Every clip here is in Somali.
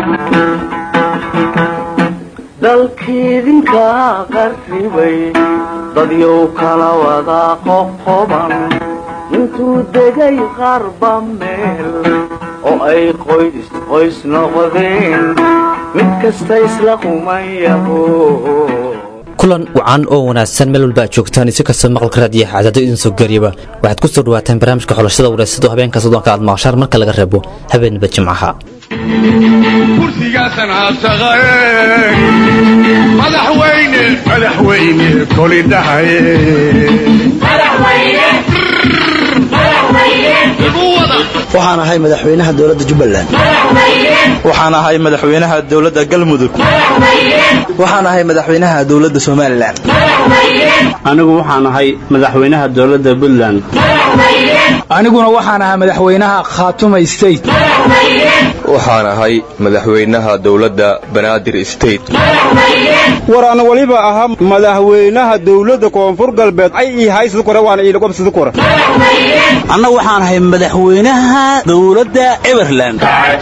dalkiidinka qarribay dadyow kala wada qoqoban intuu degay qarba meel oo ay qoys qoys noqdeen mid kasta isla qumayaho kulan wacan oo wanaagsan meel walba aad joogtaan isi kasta maqalka raadiyo xaadado idin soo garyaba waxaad ku soo dhawaataan barnaamijka xulashada wareysado habeenka soddonka aad maqashaan marka laga reebo habeenaba jimcaha kursigaasan aasaqae madaxweyne madaxweyne koli dhahaye waxaan ahay madaxweynaha dowladda jubbaland waxaan ahay madaxweynaha dowladda galmudug waxaan ahay madaxweynaha dowladda somalilan anigu waxaan ahay madaxweynaha dowladda puntland aniguna waxaan ahaa madaxweynaha khaatuma state waxaan ahay madaxweynaha dowladda banaadir state war ana waliba ahaa madaxweynaha dowladda koonfur galbeed ay ii haysid kore waana iilagobsid kore anna waxaan ahay madaxweynaha dowladda everland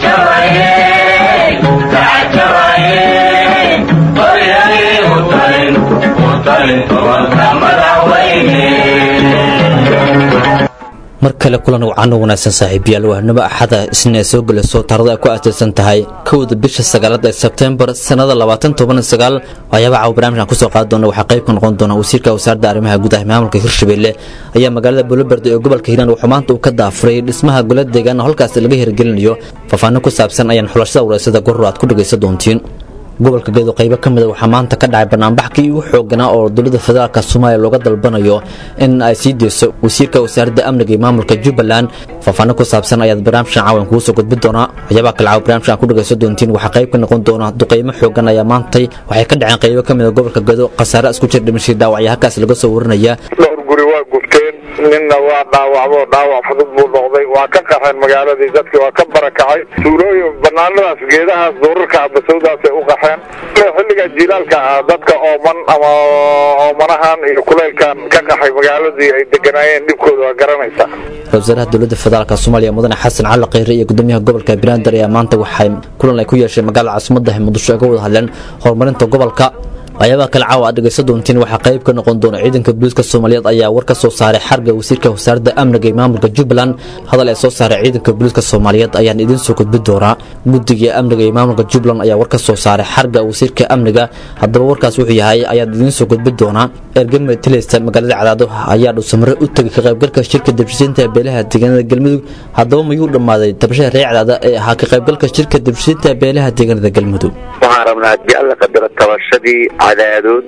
mar kale kulan wacan oo wanaagsan saaxiibayaal wahnimo axada isna soo gelayso taarada ay ku aasaysan tahay kowda bisha sagaalaad ee sebtembar sannada waxyaaba caawa barnamijkan kusoo qaadi doona waxaa qayb ka noqon doona wasiirka wasaaradda arrimaha gudaha maamulka hirshabelle ayaa magaalada buloberdo ee gobolka hiiraan wuxuu maanta uu ka daafuray dhismaha gola deegaan oo halkaas laga hirgelinayo faahfaahin ku saabsan ayaan xulashada wareysada goror aad ku dhegaysan doontiin gobolka gedo qaybo ka mida waxaa maanta ka dhacay banaanbaxkii ugu xooganaa oo dowladda federaalk soomaaliya looga dalbanayo in ay sii deyso wasiirka wasaaradda amniga iyo maamulka jubbaland faahfaahin ku saabsan ayaad barnaamijkan caawan kugu soo gudbin doonaa waxyaabaha kale caawa barnamijkan ku dhagaysan doontiin waxaa qayb ka noqon doona duqeymo xoogan ayaa maantay waxay ka dhaceen qaybo ka mida gobolka gedo khasaare isku jir dhimashay dhaawacya halkaas laga soo warinaya dhowr guri waa gubteen ninna waa dhaawacdo dhaawac fudud buu noqday waa ka qaxeen magaaladii dadkii waa ka barakacay tuulooyin banaanadaas geedahaas duurarka basawdaasay u qaxeen xilliga jilaalka ah dadka ooman ama oomanahan iyo kuleylkan ka qaxay magaaladii ay deganaayeen dhibkooda waa garanaysaa ra-isul wasaaraha dowladda federaalk soomaaliya mudane xasan cali kheyre iyo gudoomiyaha gobolka banaadir ayaa maanta waxay kulan ay ku yeesheen magaalada caasimadda muqdisho ay ka wada hadleen horumarinta gobolka waxyaabaha kale caawa aad dhegaysan doontiin waxaa qayb ka noqon doona ciidanka booliiska soomaaliyeed ayaa war ka soo saaray xarga wasiirka wasaaradda amniga iyo maamulka jubbaland hadal ay soo saaray ciidanka booliiska soomaaliyeed ayaan idiin soo gudbin doonaa guddiga amniga iyo maamulka jubbaland ayaa war ka soo saaray xarga wasiirka amniga haddaba warkaas wuxuu yahay ayaan idiin soo gudbin doonaa ergame tileysta magaalada cadaado ayaa dhuusamare u tegay ka qaybgalka shirka debshisiinta beelaha deegaanada galmudug haddaba mayuu dhammaaday dabashada reer cadaada ee ahaa ka qaybgalka shirka debshisiinta beelaha deegaanada galmudug waxaan rabnaa haddii alla qadaro tabashadii cadaadood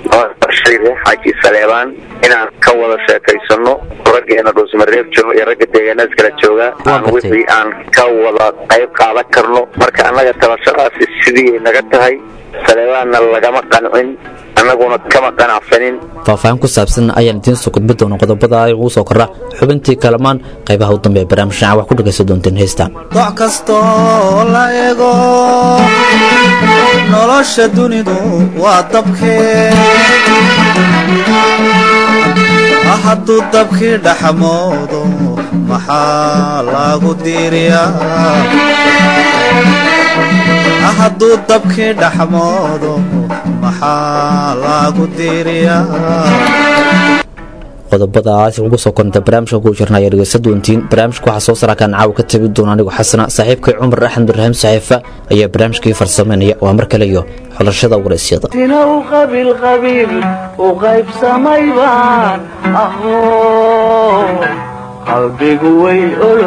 reer xaaji saleebaan inaan ka wada sheekaysano raggeena dhuusmareeb jooga iyo ragga deegaanadas kala jooga aan wixii aan ka wada qayb qaadan karno marka annaga tabashadaasi sidii naga tahay saleebaanna lagama qancin annaguna kama qanacsanin faahfaahin ku saabsan ayaan idiin soo gudbin doona qodobada ugu soo kora xubintii kalamaan qaybaha u dambeeya barnaamijkan wax ku dhagaysan doonteen heesta doc kastoo la ego nolosha dunidu waa dabkee hadduu dabkii dhaxmoodo maxaa lagu diiriyaa hadduu dabkii dhaxmoodo maxaa lagu diiriyaa qodobadaas ugu soo koranta barnaamijka ku jirna ayaa dhegeysan doontiin barnaamijka waxaa soo saraakaan caawa ka tabi doona anigu xasana saaxiibkay cumar axmed ibraahim saxiifa ayaa barnaamijkii farsameynaya waa mar kale iyo xulashada waraysyada sinaw qabiil qabiil u qaybsamay baan aho qalbigu way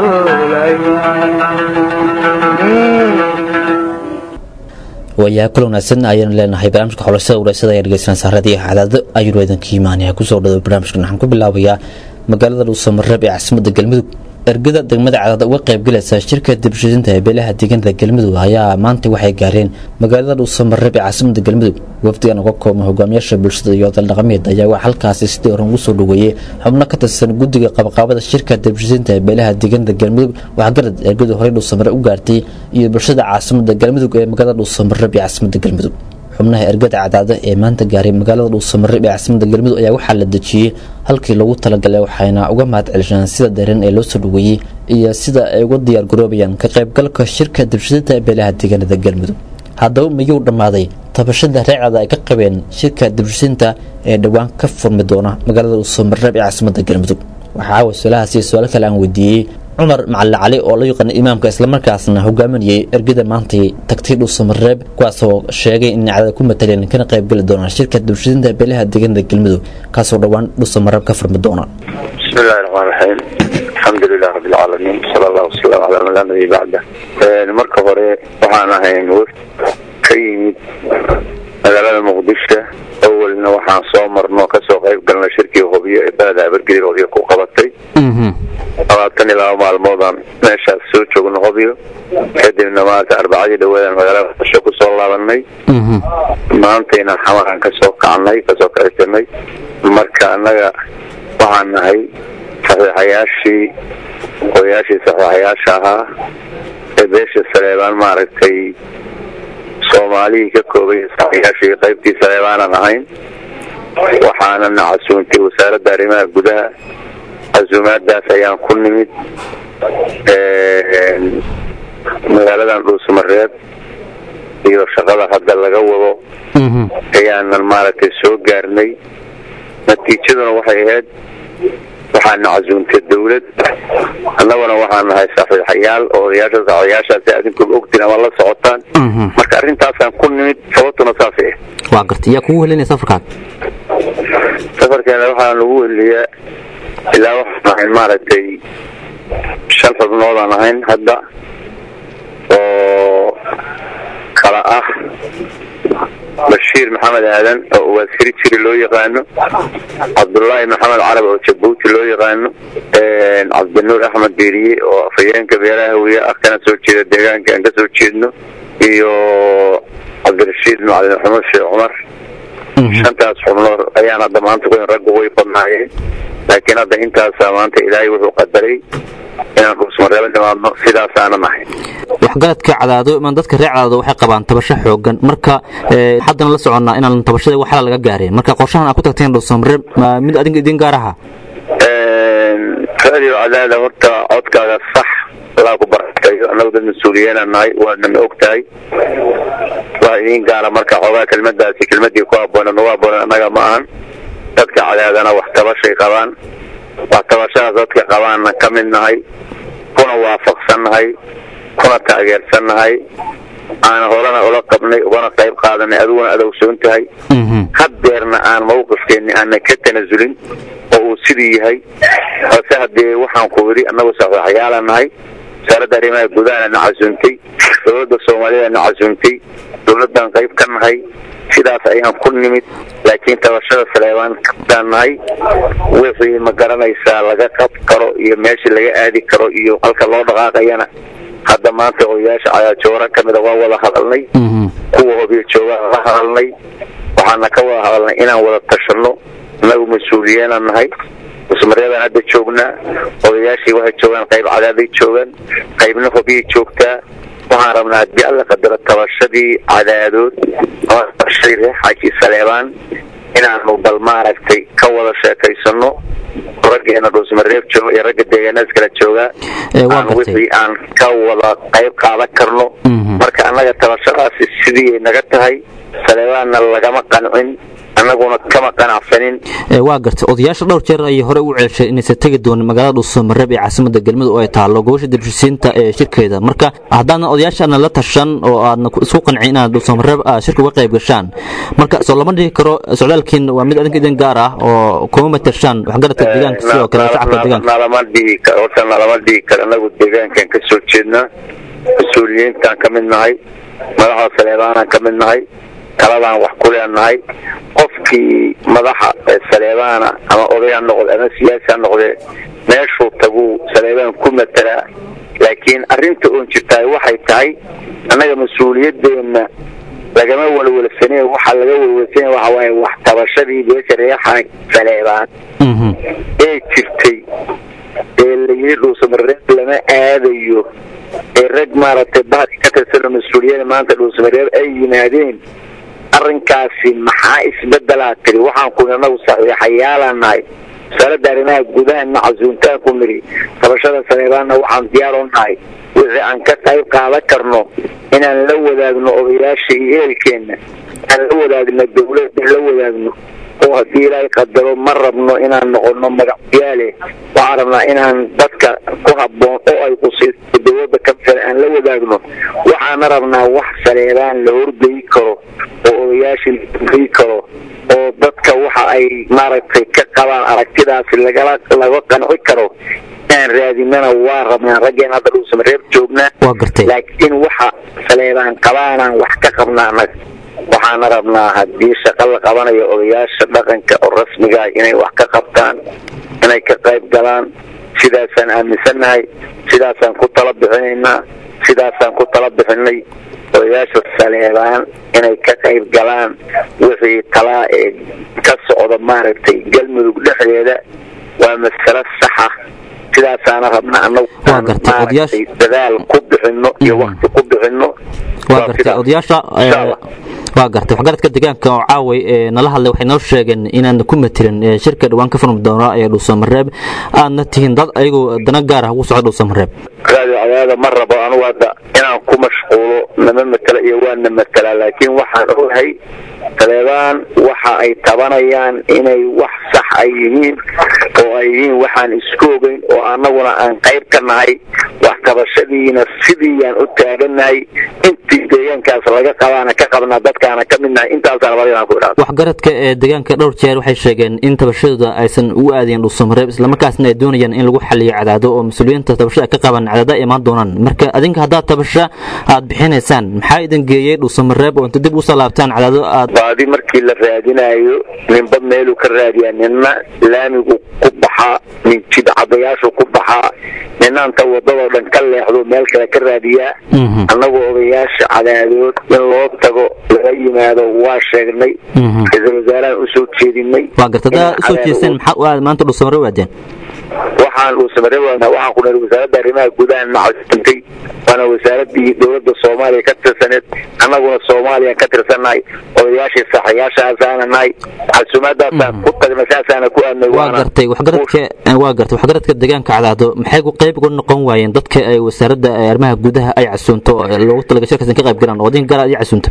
waayaha kula wanaagsan ayaan leenahay barnaamijka xulashada waraysada ayaa dhegeysanaysaa raadiyo xadaado ayuu idinka imaanaya kusoo dhado barnaamijkan waxaan ku bilaabayaa magaalada dhuusamareeb ee caasimadda galmudug ergada degmada cadaad uga qaybgalaysa shirka dibshidinta ee beelaha deegaanada galmudug ayaa maanta waxay gaareen magaalada dhuusamareeb ee caasimada galmudug wafdigan uga koobma hogaamiyaasha bulshada iyo odal dhaqameed ayaa waa halkaasi sidii horan ugu soo dhaweeyey xubno ka tirsan guddiga qabaqaabada shirka dibshidinta ee beelaha deegaanada galmudug waxaa garad ergadu horey dhuusamare u gaartay iyo bulshada caasimada galmudug ee magaalada dhuusamareeb ee caasimada galmudug xubnaha ergada cadaada ee maanta gaaray magaalada dhuusamareeb ee caasimada galmudug ayaa waxaa la dejiyey halkii loogu talagalay waxayna uga mahad celisheen sida dareen ee loo soo dhaweeyey iyo sida ay uga diyaar garoobayaan ka qaybgalka shirka dibshidinta ee beelaha deegaanada galmudug haddaba miyuu dhammaaday tabashada reecada ay ka qabeen shirka dibshisinta ee dhowaan ka furmi doona magaalada dhuusamareeb ee caasimada galmudug waxaa wasalahaas iyo su-aal kale aan weydiiyey cumar macali cali oo la yaqaana imaamka islamarkaasna hogaaminayay ergada maantay tagtay dhuusamareeb kuwaasoo sheegay in cadada ku mataleen kana qaybgeli doonaan shirka dibshisinta beelaha deegaanada galmudug kaasoo dhowaan dhuusamareeb ka furmi doona بسم الله الرحمن الرحيم الحمد لله رب العالمين صلى الله وسلم على من لا نبي بعده marka hore waxaan ahayn wafd ka yimid magaalada muqdisho awalna waxaan soo marno kasoo qayb galnay shirkii hobyo ee baleda abargelin hobyo ku qabatay labaatan iyo laba maalmoodaan meeshaas soo joogno hobyo kadibna maanta arbacadii dhaweedaan magaalada muqdisho kusoo laabanay maantayna xamaraan kasoo kacnay kasoo kacisanay marka annaga waxaan nahay saxiixayaashii odayaashii saxiixayaasha ahaa ee beesha saleebaan maaragtay soomaalihii ka koobay saxiixayaashii qaybtii saleebaanan ahayn waxaana na casuuntay wasaaradda arrimaha gudaha casuumaadaas ayaan ku nimid magaaladan dhuusamareeb iyo shaqada hadda laga wado ayaanan maaragtay soo gaarnay natiijaduna waxay ahayd waxaana casuuntay dawlad annaguna waxaan nahay saxiixayaal oo odayaasha saxiixayaashaasi adinkuba ogtiin ama la socotaan marka arrintaasaan ku nimid sababtuna saasay ah waa gartay yaa kugu helinaya safarkaad safarkeena waxaa lagu weliyaa ilaa waxaan ahayn maaragtay shan xubnoodaan ahayn hadda oo kala ah bashiir maxamed aadan oo uwaaskari jiri loo yaqaano cabdullaahi maxamed carab oo jabuuti loo yaqaano cabdinuur axmed beeriye oo afhayeenka beeraha hawiye ah kana soo jeeda deegaanka aan kasoo jeedno iyo cabdirashiid macalin maxamed sheekh cumar shantaas xubnood ayaan hadda maanta ku raggu way badnaayeen laakiin hadda intaasaa maanta ilaahay wuxuu qadaray inaan dhuusmareebo dhimaadno sidaasaana nahay waxgaradka cadaado imaan dadka reer cadaado waxay qabaan tabasho xoogan marka haddana la soconnaa inaan tabashada waxala laga gaareen marka qorshahan aad ku tagteen dhuusamareeb mid adinka idin gaar aha radio cadaada horta codkaaga sax allaa ku barakayo annagu dad mas-uuliyeena nahay waadna ma og tahay wax idiin gaara marka xoogaa kelmadaasi kelmadii ku haboonan ugu haboonan annaga ma ahan dadka cadaadana wax tabashay qabaan wax tabashadaas dadka qabaanna ka mid nahay kuna waafaqsan nahay kuna taageersan nahay aan horena ula qabnay ugana qayb qaadanay adiguna aad ogsoon tahay haddeerna aan mawqifkeenni aanan ka tanasulin oo uu sidii yahay balse haddee waxaan ku idhi annagu saxiixayaala nahay wasaaradda arrimaha gudahana na casuuntay dowladda soomaalida na casuuntay dowladdan qayb ka nahay sidaas ayaan ku nimid laakiin tabashada saleebaan kabtaan nahay wixii ma garanaysaa laga qab karo iyo meeshii laga aadi karo iyo halka loo dhaqaaqayana hadda maanta odayaasha cayaajoora ka mida waa wada hadalnay kuwa hobiyo joogaan la hadalnay waxaana ka wada hadalnay inaan wada tashanno annagu mas-uuliyeenaan nahay musmareebaan hadda joognaa odayaashii waxay joogaan qayb cadaaday joogaan qaybna hobiyay joogtaa waxaan rabnaa haddii alla qadaro tabashadii cadaadood ama tabashadii reer xaaji saleebaan inaanu bal maaragtay ka wada sheekaysano raggeena dhuusmareeb jooga iyo ragga deegaanaas kala joogaa aan wixii aan ka wada qayb qaadan karno marka annaga tabashadaasi sidii ay naga tahay saleebaanna lagama qancin annaguna kama qanacsanin waa gartay odayaasha dhowr jeer ayay hore u ceelshay inaysan tegi doonin magaalada dhuusamareeb ee caasimada galmudug oo ay taallo gobasha dibshisiinta ee shirkeeda marka haddaadan odayaashaana la tashan oo aadna isku qancin inaad dhuusamareeb shirka uga qayb gashaan marka soo lama dhihi karo socdaalkiin waa mid adinka idin gaar ah oo kuma matashaan waxgaradka deegaanka sidoo kale shacabka deegaanka nalama dhihi karo horta nalama dhihi karo annagu deegaankan ka soo jeednaa mas-uuliyiintaan ka mid nahay madaxda saleebaanaan ka mid nahay taladaan wax ku leenahay qofkii madaxa saleebaana ama oday ha noqde ama siyaasi ha noqdee meeshuu taguu saleebaan ku matelaa laakiin arrinta oon jirtaay waxay tahay annaga mas-uuliyadeenna lagama walwalsaneen waxaa laga walwalsanaya waxa waaye wax tabashadii beesha reexaan saleebaan ee jirtay ee layidhi dhuusamareeb lama aadayo ee rag maaragtay bahadka ka tirsano mas-uuliyada maanta dhuusamareeb ay yimaadeen arrinkaasi maxaa isbedelaa tiri waxaan ku inagu saxiixayaalaan nahay wasaaradda arrimaha gudahanna casuuntaan ku niri tabashada saleebaanna waxaan diyaar u nahay wixii aan ka qayb qaadan karno inaan la wadaagno odayaasha iyo ehelkeenna aan la wadaagno dawladda la wadaagno oo haddii ilaahay qadaro ma rabno inaan noqono magacyaale waxaan rabnaa inaan dadka ku habboon oo ay qusiiso dawladda ka filan aan la wadaagno waxaana rabnaa wax saleebaan la horgeyi karo oo odayaashii la horgeyi karo oo dadka waxa ay maaragtay ka qabaan aragtidaasi lagala laga qanci karo inaan raadinana waa rabnaa raggeen hadda dhuusama reer joognaa laakiin waxa saleebaan qabaanaan wax ka qabnaa annaga waxaana rabnaa haddii shaqo la qabanayo odayaasha dhaqanka oo rasmiga ah inay wax ka qabtaan inay ka qayb galaan sidaasaan aaminsannahay sidaasaan ku tala bixinaynaa sidaasaan ku tala bixinay odayaasha saleebaan inay ka qayb galaan wixii talaa ee ka socda maaragtay galmudug dhexdeeda waa masalo saxa sidaasaana rabnaa anagu maaragtay dadaal ku bixino iyo wakti ku bixino waa gartay odayaasha waa gartay waxgaradka deegaanka oo caaway ee nala hadlay waxay noo sheegeen inaan ku matelin shirka dhawaan ka furmi doona ee dhuusamareeb aadna tihiin dad ayagoo dana gaar ah ugu socda dhuusamareeb raadi cadaada ma rabo anugu hadda inaan ku mashquulo nama matela iyo waana matelaa laakiin waxaan ogahay taleebaan waxa ay tabanayaan inay wax sax ay yihiin oo ay yihiin waxaan isku ogeyn oo annaguna aan qayb ka nahay wax qabashadiina sidiiyaan u taagannahay intii deegaankaas laga qabaana ka qabnaa dadkaana ka midnahay intaasaan labadaan ku idhaahdo waxgaradka ee deegaanka dhowr jeer waxay sheegeen in tabashadooda aysan ugu aadayn dhuusamareeb islamarkaasna ay doonayaan in lagu xaliyo cadaado oo mas-uuliyiinta tabashada ay ka qaban cadaado ay imaan doonaan marka adinka haddaad tabasho aad bixinaysaan maxaa idin geeyey dhuusamareeb oo inta dib usoo laabtaan cadaado aad baadi markii la raadinayo ninba meeluu ka raadiyaa nina laamigu ku baxaa nin jidcadayaashu ku baxaa ninaanta wadadoo dhan ka leexdo meel kale ka raadiyaa annagoo odayaasha cadaadood in loo tago laga yimaado waa sheegnay ra-iisul wasaarahan usoo jeedinay waa garta haddaa usoo jeesteen maxaa u aad maanta dhuusamareeb waadeen waxaan dhuusamareeb waxaan ku niri wasaaradda arrimaha gudaha nacasintay waana wasaaradii dowladda soomaaliya ka tirsaneed annaguna soomaaliya ka tirsannahay odayaashii saxayaashaasaana nahay casuumaadaasaan ku tagnay saasaana ku aadnay waa gartay waxgaradka waa gartay waxgaradka deegaanka cadaado maxay ku qayb uga noqon waayeen dadka ay wasaaradda arrimaha gudaha ay casuunto loogu talaga shirkaas ka qayb galaan oo adin gaar aad casuunto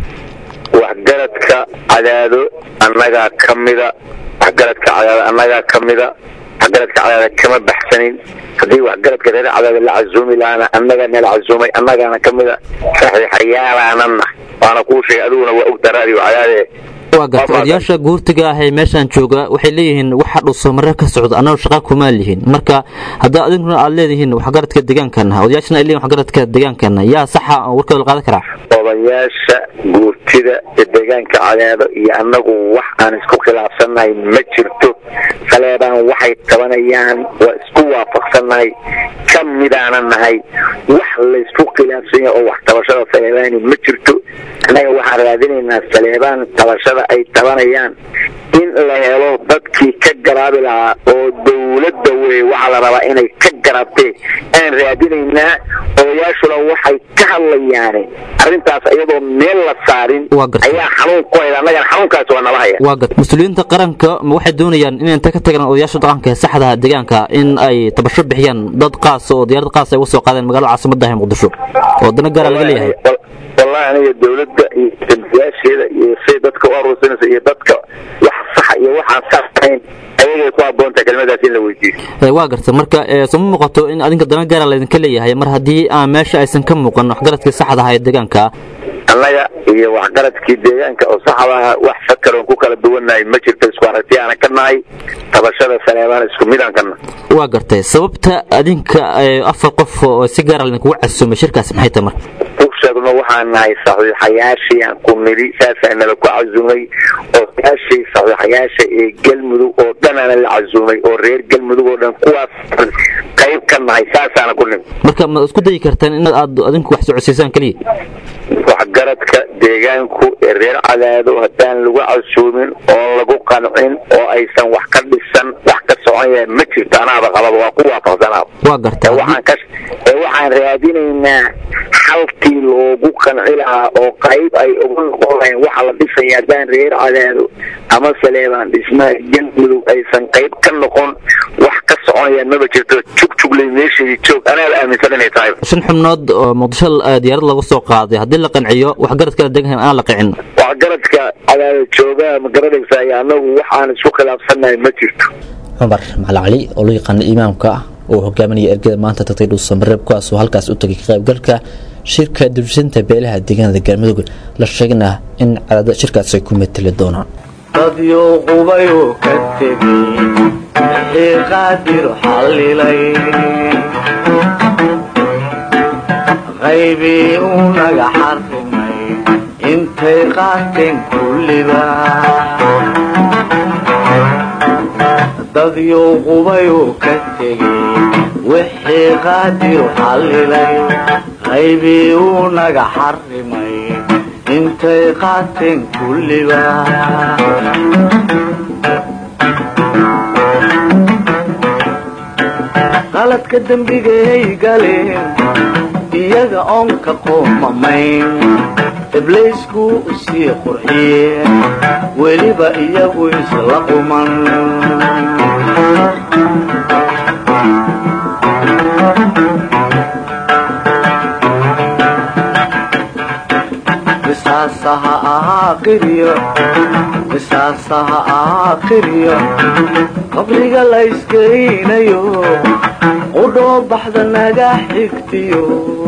waxgaradka cadaado annagaa ka mida waxgaradka cadaado annagaa ka mida waxgaradka cadaada kama baxsanin haddii waxgaradka reer cadaada la casuumi lahaana annagaa nala casuumay annagaana ka mida saxiixayaalaanana waana kuu sheegay adiguna waa ogta raadiyo cadaade waa gartay odayaasha guurtiga ah ee meeshaan jooga waxay leeyihiin waxa dhuusamareeb ka socda annagu shaqa kumaa lihiin marka haddaa adinkuna aad leedihiin waxgaradka deegaankana odayaashana ay leeyihin waxgaradka deegaankana yaa saxa oo warkooda la qaadan karaa odayaasha guurtida ee deegaanka cadaado iyo annagu wax aan isku khilaafsannahay ma jirto saleebaan waxay tabanayaan waa isku waafaqsannahay ka midaana nahay wax laysku khilaafsan yahay oo wax tabashada saleebaani ma jirto annaga waxaan raadinaynaa saleebaan tabashada ay tabanayaan in la helo dadkii ka garaabi lahaa oo dowladda wey waxaa la rabaa inay ka garaabtee aan raadinaynaa odayaashuna waxay ka hadlayaane arrintaas iyadoo meel la saarin ayaa xanuun ku hayda annagana xanuunkaasi waa nala haya waa gad mas-uuliyiinta qaranka waxay doonayaan in inta ka tagaan odayaasha dhaqanka ee saxda deegaanka in ay tabasho bixiyaan dad qaas oo diyaarad qaas ay uga soo qaadeen magaalada caasimada ah ee muqdisho oo dana gaara laga leeyahay wallahi aniga dowladda iyo dambiyaasheeda iyo say dadka u aruursanaysa iyo dadka wax saxa iyo waxaan sax ahayn ayagay ku habboontahay kelmadaas in la weydiiyo waa garta marka soma muuqato in adinka dana gaara laydinka leeyahay mar haddii aan meesha aysan ka muuqan waxgaradkii saxda aha ee deegaanka annaga iyo waxgaradkii deegaanka oo saxdaha wax fakaroon ku kala duwannahay ma jirto isku aragti aana ka nahay tabashada saleebaan isku midaan ka nahay waa gartay sababta adinka afar qof oo si gaara laydinkugu casuumay shirkaasi maxay tahay marka sheegno waxaan nahay saxiixayaashii aan ku nidhi saasaa nala ku casuumay odayaashii saxiixayaasha ee galmudug oo dhanaana la casuumay oo reer galmudug oo dhan kuwaas qayb ka nahay saasaana ku nimi marka ma isku dayi kartaan in aad adinku wax socodsiisaan keliya waxgaradka deegaanku ee reer cadaado haddaan lagu casuumin oo lagu qancin oo aysan wax ka dhisan wax ka socon yahay ma jirto anaaba qababa waa ku waafaqsanaaba waa gartaa waxaan ka ee waxaan raadinaynaa xalkii loogu qanci lahaa oo qayb ay uga noqon lahayn waxa la dhisaya haddaan reer cadaado ama saleebaan dhismaha galmudug aysan qayb ka noqon wax ka soconayaan maba jirto jugjugley meeshii joog anaaba aaminsan inay tahay shan xubnood oo muqdisho diyaarad lagu soo qaaday haddii la qanciyo wax garadkala degan aan la qicin waxgaradka cadaado joogaa ma garanaysaa iyo annagu waxaan isku khilaafsannahay ma jirto cumar macali cali oo loo yaqaana imaamka ah oo hogaaminaya ergada maanta tagtay dhuusamareeb kuwaasoo halkaas u tagay ka qaybgalka shirka dulsinta beelaha deegaanada galmudug la sheegna in cadaada shirkaas ay ku mateli doonaan dadyo qubayuu ka tegey wixii qaadir xallilay qaybii uu naga xarrimay intay qaateen kulliba dadyo qubayuu ka tegey wixii qaadir xallilay qaybii uu naga xarrimay intay qaateen kulliba qaladka dembigay galeen iyaga oon ka qoomamayn ibliisku u sii qurxiyeen weliba iyagu isla quman qisaasaha ahaa qiryo qisaasaha ahaa qiryo qabriga la iskeynayo qudhoo baxda naga xigtiyo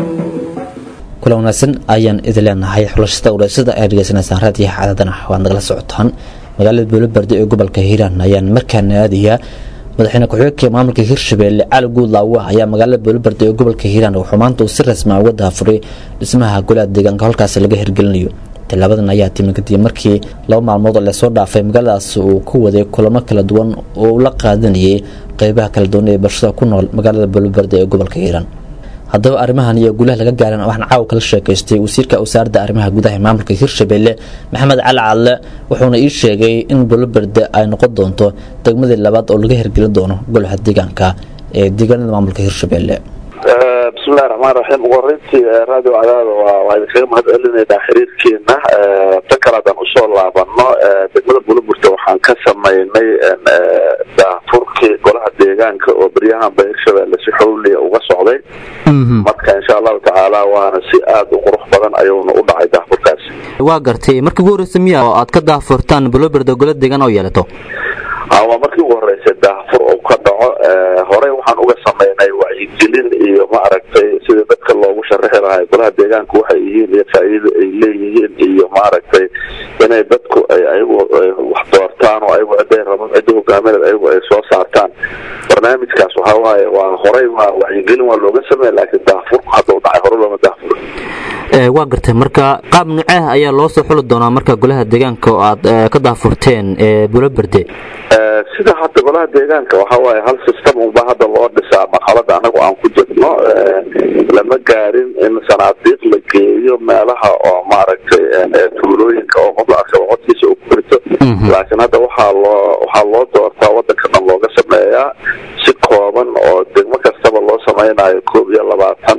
kula wanaagsan ayaan idin leenahay xulashada ureysada ay dhegeysanaysaan raadiyaha cadaadana waad nagala socotaan magaalada buulobardi ee gobolka hiiraan ayaan markaana aadayaa madaxweyne ku-xigeenka maamulka hirshabeelle cali guudlaawa ayaa magaalada buulobardi ee gobolka hiiraan wuxuu maanta uu si rasmi uga daafuray dhismaha golaha deegaanka halkaasi laga hirgelinayo tallaabadan ayaa timi kadib markii laba maalmood oo lasoo dhaafay magaaladaas uu ku waday kulamo kala duwan oo uu la qaadanayay qeybaha kala duwan ee bulshada ku nool magaalada buulobardi ee gobolka hiiraan haddaba arrimahan iyo guulaha laga gaaran waxaan caawa kala sheekaystay wasiirka wasaaradda arrimaha gudaha ee maamulka hirshabeelle maxamed cali cadle wuxuuna ii sheegay in buuloberde ay noqon doonto degmadii labaad oo laga hirgelin doono golaha deegaanka ee deegaanada maamulka hirshabeelle bismillahi raxmaan raxiim ugu horeyntii radio cadaada waa waa idinkaga mahad celinaynaa xiriirkeena tan kale haddaan usoo laabano degmada buulaburta waxaan ka sameynay daafurkii golaha deegaanka oo beryahanba hirshabeelle si xowliya uga socday marka insha allahu tacaala waana si aada u qurux badan ayuuna u dhacay daafurkaasi waa gartay markii ugu horreysa miya oo aad ka daafurtaan buuloberde gola deegaan oo yeelato waa markii ugu horeysay daafur uu ka dhaco horey waxaan uga sameynay wacyigelin iyo ma aragtay sidii dadka loogu sharaxi lahay golaha deegaanka waxay yihiin iyo faa'iida ay leeyihiin iyo ma aragtay inay dadku ay ayagu wax doortaan oo ayagu ciday rabaan cidda hogaamineed ayagu ay soo saartaan barnaamijkaas waxaa waaye waa horey waa wacyigelin waa looga sameeya laakiin daafurku hadda u dhacay hore looma daafuro waa gartay marka qaab nuceeh ayaa loo soo xuli doonaa marka golaha deegaanka oo aad ka daafurteen buuloberde sida hadda golaha deegaanka waxa waaye hal system unba hadda loo dhisaa marxalada anagu aan ku jirno lama gaarin in sanaadiiq la geeyo meelaha oo maaragtay tuulooyinka oo qof la arkaba codkiisa u kurito laakiin hadda waxaa loo waxaa loo doortaa wadanka dhan looga sameeyaa si kooban oo degmo kastaba loo sameynayo koob iyo labaatan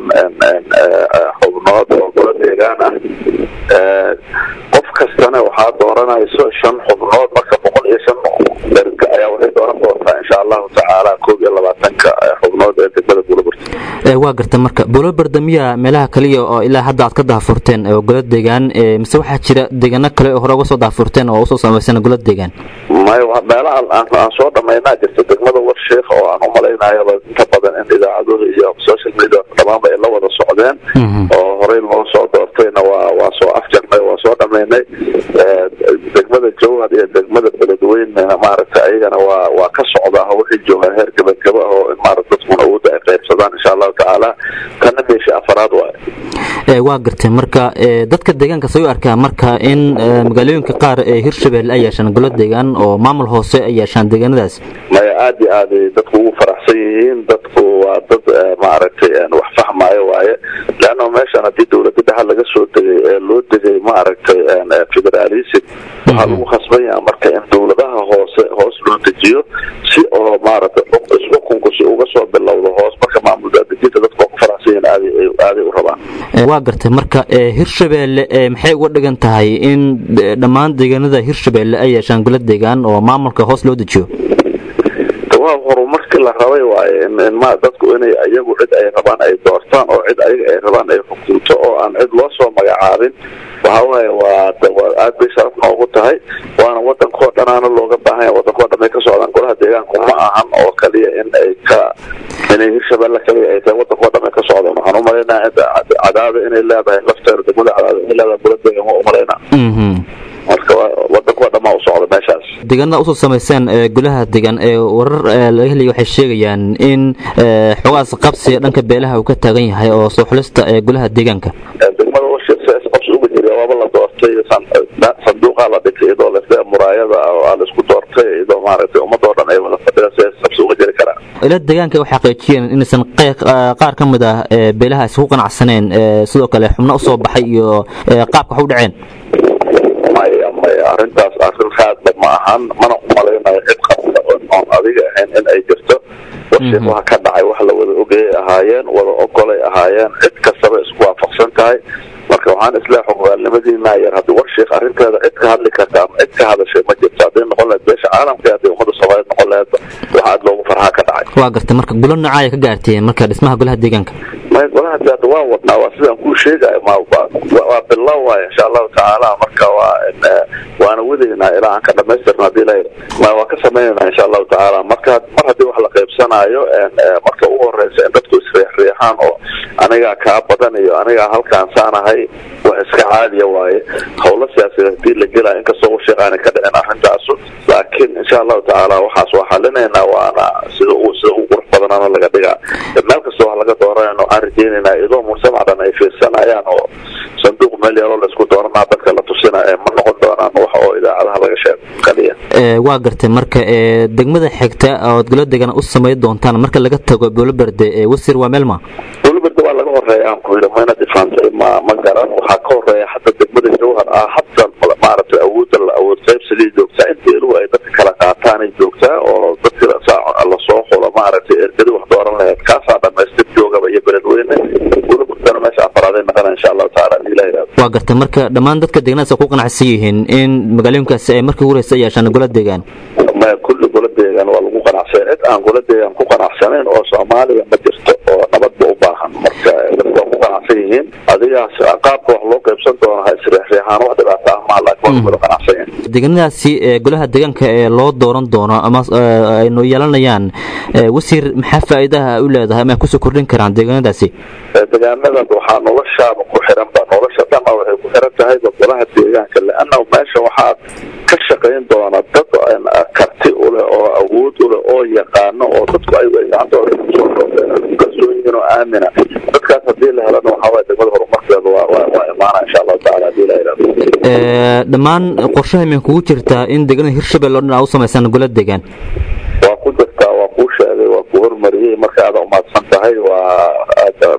xubnood oo gola deegaan ah qof kastana waxaa dooranayso shan xubnood marka boqol iyo shan derga ayaa waxay dooran doontaa insha allahu tacaala koob iyo labaatanka xubnood ee degmada buulaburta waa garta marka buuloberde miya meelaha kaliya oo ilaa hadda aad ka daafurteen oo gola deegaan mise waxaa jira deegaano kale oo hore uga soo daafurteen oo usoo samaysan gola deegaan mayo meelaha aan soo dhamaynaa jirta degmada warsheekh oo aan umalaynayoba inta badan in idaacaduhu iyo social media dhamaanba ay la wada socdeen oo horey loo soo doortayna waa waa soo afjarnay waa soo dhamaynay degmada jowhar iyo degmada beledweynena maaragtay ayagana waa waa ka socdaa oo waxay joogaan heer gabagaba oo in maarata dadkuna awoodda ay qaybsadaan insha allahu tacaala kana meesha afaraad waaye waa gartay marka dadka deegaanka say u arkaa marka in magaalooyinka qaar ee hirshabelle ay yeeshaan golo deegaan oo maamul hoose ay yeeshaan deegaanadaas maya aad iyo aad ay dadku ugu faraxsan yihiin dadku waa dad maaragtay wax fahmaayo waaye leanna meeshan haddii dowladda dhaxa laga soo degay ee loo degay maaragtay federalism waxaa lagu khasban yaha marka in dowladaha hoose hoos loo dejiyo si oo maaragtay isxukunku si uga soo bilowdo hoos marka maamul daadejinta dadka waa ku faraxsan yihiin aaday aaday u rabaan waa gartay marka hirshabeelle maxay uga dhigan tahay in dhammaan deegaanada hirshabeelle ay yeeshaan golo deegaan oo maamulka hoos loo dejiyo waa horumarkii la rabay waaye in ma dadku inay iyagu cid ay rabaan ay doortaan oo cid ayaga ay rabaan ay xukunto oo aan cid loo soo magacaabin waxa waaye waa aad bay sharaf noogu tahay waana wadankoo dhanaana looga baahan yahay wadankoo dhan ay ka socdaan golaha deegaanku ma ahan oo kaliya in ay ka inay hirshabelle kaliya ay tahay wadankoo dhan ay ka socdaan waxaan umalaynaa cadaada inay leedahay lafteeda degmada cadaada inay leedahay golo deegaan waa umalaynaa marka wadankoo dhan maa u socda meeshaas deegaanada usoo samayseen golaha deegaan ee warar laga helaya waxay sheegayaan in xogaas qabsiga dhanka beelaha uu ka taagan yahay oo soo xulista ee golaha deegaanka degmada washir qabsi uga jira waaba la doortay sanduuqaa la dhigtay iyadoo lafte muraayada aa la isku doortay iyadoo maaragtay ummadoo dhan ay wada fadhida si qabsi uga jiri karaan ila deegaanka waxay xaqiijiyeen inaysan qaar ka mid ah beelaha isku qanacsaneen sidoo kale xubno usoo baxay iyo qaabka wax u dhaceen maya maya arrintaas arrin raadla ma ahan mana umalaynayo cid qabta oon adiga ahayn in ay jirto warshiik waxa ka dhacay wax la wada ogayay ahaayeen wada ogolay ahaayeen cid kastaba isku waafaqsan tahay marka waxaan isleehay xogogaalnimadiinaa yar haddii warshiik arrinteeda cid ka hadli karta ama cid ka hadashay ma jirto hadday noqon lahayd beesha caalamka haddii ummadda soomaaliyeed noqon lahayd wax aad loogu farxaa ka dhacay waa gartay marka gulo noocaya ka gaarteen marka dhismaha golaha deegaanka may golaha hadda waa wadnaa waa sidaan kuu sheegayo ma waa bilow waay insha allahu tacaala marka waa waana wadaynaa ilaa aan ka dhamaystirna hadii la ma waa ka samaynayna insha allahu tacaala marka mar haddii wax la qaybsanayo marka ugu horeysa in dadku isriixriixaan oo anigaa kaa badan iyo anigaa halkaan saanahay wax iska caadiya waaye howlo siyaasiyeed hadii la gelaya inkastoo washiiq aanay ka dhicin arrintaasu laakiin insha allahu tacaala waxaas waa xalinaynaa waana sida uu sida ugu qurux badanana laga dhigaa meel kasta wax laga dooranayno waxaan rajeynaynaa iyadoo mujtamac dhan ay fiirsanayaan oo sanduuq meel yaroo laisku dooranaa dadka la tusina ee ma noqon doonaan wax oo idaacadaha laga sheego kaliya waa gartay marka degmada xigta ood golo degan u samayn doontaan marka laga tago booloberde wasir waa meelma booloberde waa laga horeeya aan ku yidhi mayna difaantay ma ma garan waxaa ka horeeya hadda degmada jawhar ah hadda maaragtay awoodda la awood qaybsigay joogtaa inta iluhu ay dadka kala qaataanay joogtaa oo dadka lasoo xulo maaragtay ergadi wax dooran lahayd kaasaa dhamaystir joogaba iyo beledweyne booloberdena meesha afaraadey naqana insha allahu tacaala hadii la yidhahdo waa gartay marka dhammaan dadka deegaanadaas ku qanacsan yihiin in magaalooyinkaasi ay markii ugu horeysa yeeshaan golo deegaan ma kulli golo deegaan waa lagu qanacsan cid aan golo deegaan ku qanacsanayn oo soomaaliya ma jirto oo nabadba u baahan marka dadku waa ku qanacsan yihiin adigaas qaabka wax loo qaybsan doono ha isriixriixaan wax dhibaato ah maa laakiin waa wada qanacsan yihin deegaanadaasi golaha deegaanka ee loo dooran doono ama aynu yeelanayaan wasiir maxaa faa'iidaha u leedahay ama ay kusoo kordhin karaan deegaanadaasi deegaanada waxaa noloshaaba ku xiranba nolosha dhama waxay ku xiran tahay golaha deegaanka leanna meesha waxaa ka shaqayn doona dad karti u leh oo awood u leh oo yaqaano oo dadku ayagu ay gacantooda kusoo kalsoon yihiin oo aamina dadkaas haddii la helana waxaa waye degmada horumarkeeda waa waa waa imaana insha allahu tacaala hadii la yidhahdo dhammaan qorshaha imay kugu jirtaa in deegaanada hirshabelle oo dhan aa u samaysaan golo deegaan waa ku jirtaa waa kuu sheegay waa ku hormariyey marka aada umaadsan tahay waa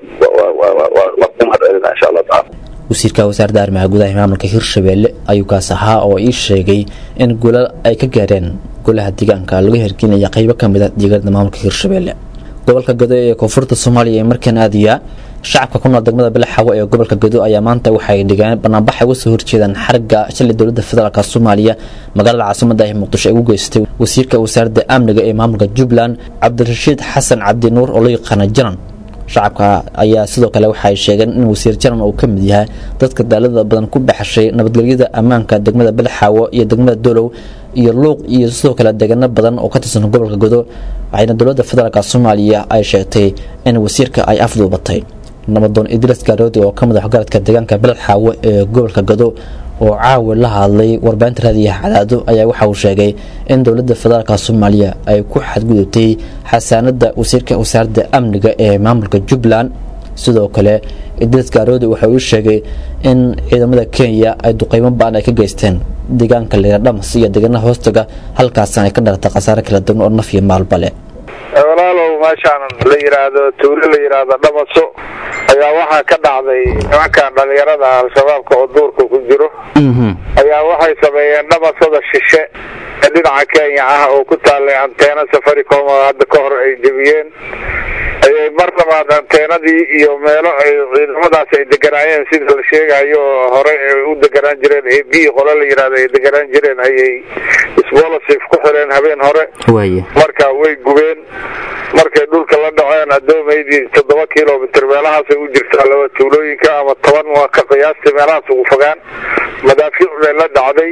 waa ku mahadcelina insha allahu tacaala wasiirka wasaaradda arrimaha gudaha ee maamulka hirshabelle ayuu kaas ahaa oo ii sheegay in golo ay ka gaareen golaha deegaanka laga hirgelinaya qaybo ka mid a deegaanada maamulka hirshabelle gobolka gado ee koonfurta soomaaliya ee markaan aadaya shacabka ku nool degmada bilaxawo ee gobolka gado ayaa maanta waxay dhigeen banaanbax ay uga soo horjeedaan xarga shalay dowladda federaalk soomaaliya magaalada caasimada ee muqdisho ay ugu geystay wasiirka wasaaradda amniga ee maamulka jubbaland cabdirashiid xasan cabdinuur oo loo yaqaana janan shacabka ayaa sidoo kale waxay sheegeen in wasiir janan uu ka mid yahay dadka daalada badan ku dhexashay nabadgelyada ammaanka degmada bilaxaawo iyo degmada dolow iyo luuq iyo sidoo kale deegaano badan oo ka tirsan gobolka godo waxayna dowladda federaalk soomaaliya ay sheegtay in wasiirka ay afduubatay nabadoon idris garoodi oo ka mid ah garadka deegaanka bilaxaawo ee gobolka gado oo caawi la hadlay warbaahinta raadiyaha cadaado ayaa waxa uu sheegay in dowladda federaalk soomaaliya ay ku xadgudubtay xasaanada wasiirka wasaaradda amniga ee maamulka jubbaland sidoo kale idris garoodi waxa uu sheegay in ciidamada kenya ay duqeymo baan ay ka geysteen deegaanka leer dhamas iyo deegaanaha hoostaga halkaasna ay ka dhalatay khasaare kala duwan oo naf iyo maalba leh walaalow meeshaan la yidhaahdo tuulo la yidhaahdo dhamaso ayaa waxaa ka dhacday nimankan dhalinyarada al-shabaabka oo duurka ku jiro ayaa waxay sameeyeen dhamasada shishe ee dhinaca kenya ah oo ku taalay anteena safaricom oo hadda ka hor ay jebiyeen ayay mar labaad anteenadii iyo meelo ay ciidamadaas ay deganaayeen sida la sheegayo oo hore ay u deganaan jireen a b qole la yidhahdo ay deganaan jireen ayay sbolosif ku xireen habeen hore waaya marka way gubeen markay dhulka la dhaceen adoomaydii toddoba kilomitr meelahaasay u jirtaa laba tuulooyinka ama toban waa ka qiyaastii meelahaas ugu fogaan madaafiic bay la dhacday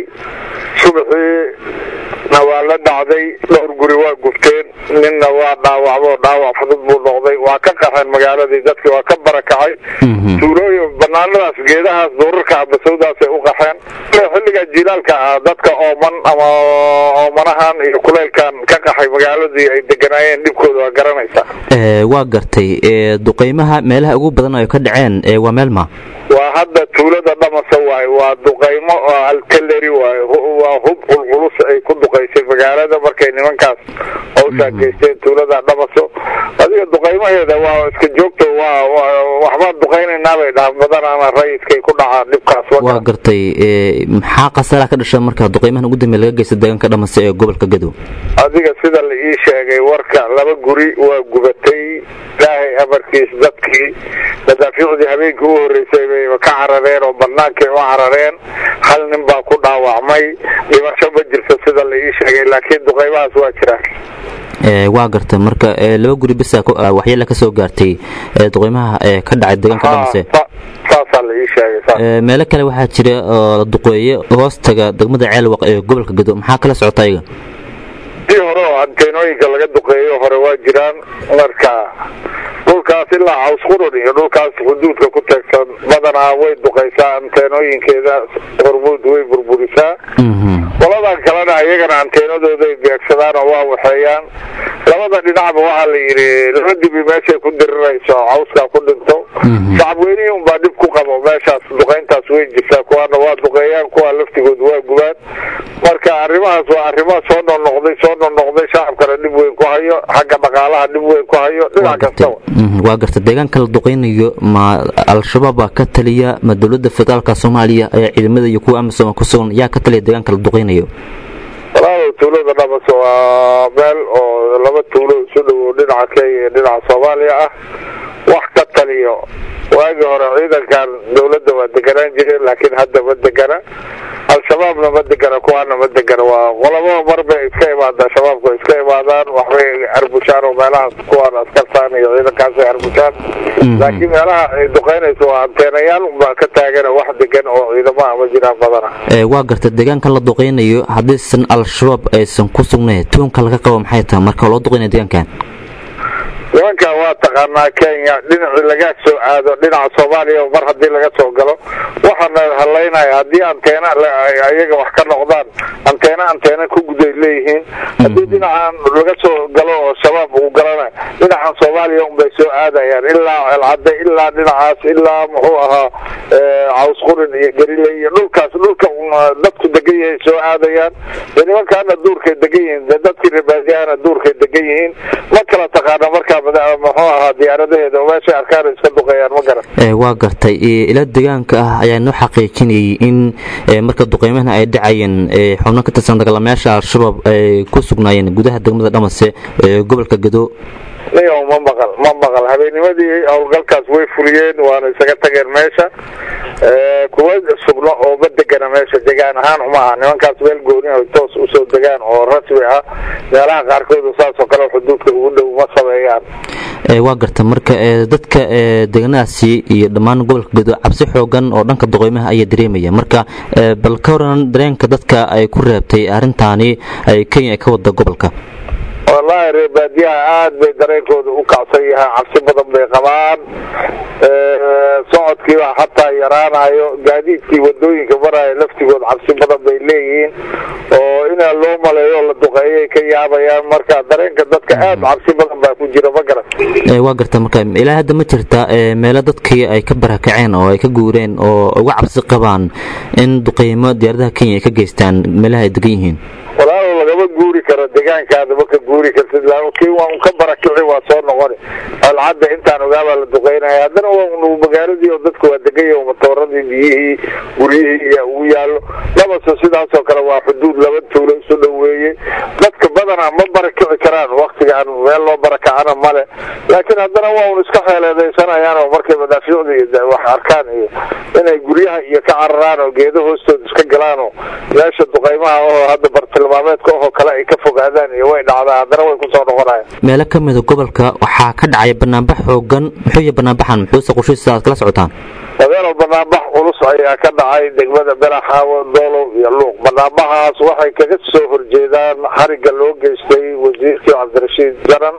subaxiina waa la dhacday dhowr guri waa gubteen ninna waa dhaawacmo dhaawac fudud buu noqday waa ka qaxeen magaaladii dadkii waa ka barakacay tuulooyin banaanadaas geedahaas duurarka abasawdaasay u qaxeen xilliga jilaalka ah dadka ooman ama oomanahan iyo kuleylkan ka qaxay magaaladii ay deganaayeen dhibkooda waa garanaysaa Ee, waa gartay ee, duqeymaha meelaha ugu badan oo ay ka dhaceen ee, waa meel ma waa hadda tuulada dhamasa waaye waa duqaymo oo alteleri waaye hu- waa hub culculus ay ku duqaysay magaalada markay nimankaas hawshaa geysteen tuulada dhamaso adiga duqaymaheeda waa iska joogto waa waa- waxbaan duqaynaynaa bay dhahan badanaana rayidkay ku dhacaan dhibkaas waa gartay ee, maxaa khasaaraha ka dhasha marka duqeymahan ugu dambeeya laga geysta deegaanka dhamase ee gobolka gadow adiga sida la ii sheegay warka laba guri waa gubatay ilaahay amarkiis dadkii madaafiicdii habeenkii u horreysay bay ka carareen oo bannaankay u carareen hal nin baa ku dhaawacmay dhimasho ma jirto sida la ii sheegay laakiin duqaymahaas waa jiraan Ee, waa gartay marka ee, laba guri bisa waxyeela ka soo gaartay ee, duqeymaha ee, ka dhacay deegaanka dhamase saasaa la ii sheegay saas Ee, meelo kale waxaa jira oo la duqeeye hoostaga degmada ceelwaq ee gobolka gadow maxaa kala socota ayaga dii hore oo anteenooyinka laga duqeeyo hore waa jiraan marka dhulkaas ilaa caws qurun iyo dhulkaas xuduudka ku teegsan badanaa way duqaysaa anteenooyinkeeda hormuud way burburisaa qoladan kalena iyagana anteenadooday beegsadaan oo waa waxeeyaan labada dhinacba waxaa la yidhi laba dibi meeshay ku dirirayso cawskaa ku dhinto shacabweynihii unbaa dhib ku qabo meeshaas duqayntaas way jirtaa kuwaana waa duqeeyaan kuwa laftigood waa gubaan marka arrimahaas waa arrimo soo noqnoqday soo noqnoqday shacabkana dhib weyn ku hayo xagga dhaqaalaha dhib weyn ku hayo dhinac kastaba Mhm, waa gartay deegaanka la duqeynayo ma al-shabaab baa ka taliya ma dowladda federaalka soomaaliya ee ciidamada iyo kuwa amisom ku sugan yaa ka taliya deegaanka la duqeynayo walaalow tuulada dhamas waa meel oo laba tuulo isu dhowow dhinaca kenya iyo dhinaca soomaaliya ah wax ka taliyo waagii hore ciidankan dowladda waa deganaan jireen laakiin hadda ma degana al-shabaabna ma degana kuwaana ma degana waa qolabo mar bay iska imaadaan shabaabku way iska imaadaan waxbay arbushaan oo meelahaas kuwaan askartaan iyo ciidankaasay arbushaan laakiin meelaha ay duqeynayso waa anteenayaal unbaa ka taagana wax degan oo ciidamaha ma jiraan badana Ee, waa gartay deegaanka la duqeynayo haddiisan al-shabaab aysan ku sugnayn tuunka laga qabo maxay tahay marka loo duqeynaya deegaankan nimanka waa taqaanaa kenya dhinacii laga soo aado dhinaca soomaaliya mar haddii laga soo galo waxaana halaynaya haddii anteena la- ay ayaga wax ka noqdaan anteena anteena ku guday leeyihiin haddii dhinacan laga soo galo oo shabaab uu galana dhinacan soomaaliya unbay soo aadayaan ilaa celcadde ilaa dhinacaas ilaa muxuu ahaa eh, caws qurin iyo garile iyo dhulkaas dhulka un, ah, dadku degan yahay soo aadayaan dee nimankaana duurkay degan yihiin dee dadkii rebaadiyahana duurkay degan yihiin ma kala taqaana markaa mada- muxuu ahaa diyaaradaheeda oo meeshay arkaan iska duqeeyaan ma garan Ee, waa gartay ee, ila deegaanka ah ayaa noo xaqiijinayay in ee, marka duqeymahan ay dhacayeen ee, xubno ka tirsan dagaalamayaasha al-shabaab ay ku sugnaayeen gudaha degmada dhamase ee gobolka gado niyow ma maqal ma maqal habeennimadii howlgalkaas way fuliyeen waana isaga tageen meesha Eh, kuwa sugno oo ma degana meesha degaan ahaan uma aha nimankaas meel gooni ah toos usoo degaan oo rasmi ah meelaha qaarkood saas oo kale xuduudka ugu dhow ma sameeyaan Ee, waa gartay marka ee, dadka ee, deegaanadaasi iyo dhammaan gobolka gado cabsi xoogan oo dhanka duqeymaha ayaa dareemaya marka ee, bal ka waran dareenka dadka ay ku reebtay arrintaani ay kenya ay ka wada gobolka wallaahi reer baadiyaha aad bay dareenkooda u kacsan yahay cabsi badan bay qabaan Eh, socodkiiba xataa yaraanayo gaadiidkii wadooyinka maraya laftigood cabsi badan bay leeyihiin oo inaa loo maleeyo la duqeeyay ka yaabayaan marka dareenka dadka aad cabsi badan baa ku jira ma garan Ee, waa gartay marka ilaa hadda ma jirta ee, meelo dadkii ay ka barakaceen oo ay ka guureen oo uga cabsi qabaan in duqeymo diyaaradaha kenya ay ka geystaan meelaha ay degan yihiin walaalow lagama guuri karo degaan deegaankaadaba ka guuri kartid kii waa un ka barakici waa soo noqoni alcadda intaan ogaabaa la duqeynaya haddana waa un magaaladii oo dadku waa degaya oo matooradii biyihii guryihii iyo ugu yaallo labase sidaasoo kale waa xuduud laba tuulo isu dhoweeye dadka badanaa ma barakici karaan waktigaan meel loo barakacana male laakiin haddana waa un iska xeeleedaysanayaan oo markay madaafiicda iyo wax arkaan iyo inay guryaha iyo ka cararaan oo geedo hoostooda iska galaan oo meesha duqaymaha oo hadda bartilmaameedka ohoo kale ay ka fogaadaan iyo way dhacdaa haddana way kusoo noqonayaan meelo ka mida gobolka waxaa ka dhacay banaanbax xoogan muxuu yahay banaanbaxan muxuuse qushiisa aad kala socotaan adeero banaanbax culus ayaa ka dhacay degmada belaxaawo doolow iyo luuq banaanbaxaas waxay kaga soo horjeedaan xariga loo geystay wasiirkii cabdirashiid jaran